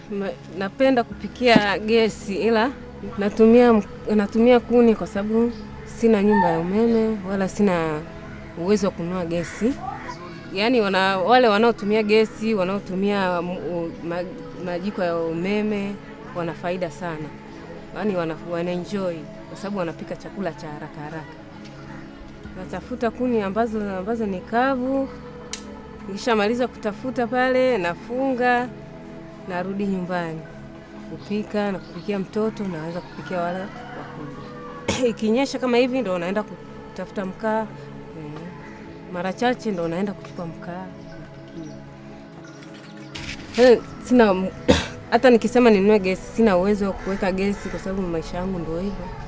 Ma- napenda kupikia gesi ila natumia, natumia kuni kwa sababu sina nyumba ya umeme wala sina uwezo wa kununua gesi. Yaani wana, wale wanaotumia gesi wanaotumia mm, u- ma, majiko ya umeme wana faida sana, yaani wana, wana enjoy kwa sababu wanapika chakula cha haraka haraka. Natafuta kuni ambazo, ambazo ni kavu. Nikishamaliza kutafuta pale, nafunga narudi nyumbani kupika na kupikia mtoto, naweza kupikia wale wakubwa. Ikinyesha kama hivi, ndo naenda kutafuta mkaa eh, mara chache ndo naenda kuchukua mkaa Eh, sina hata nikisema ninunue gesi, sina uwezo wa kuweka gesi kwa sababu maisha yangu ndo hivyo.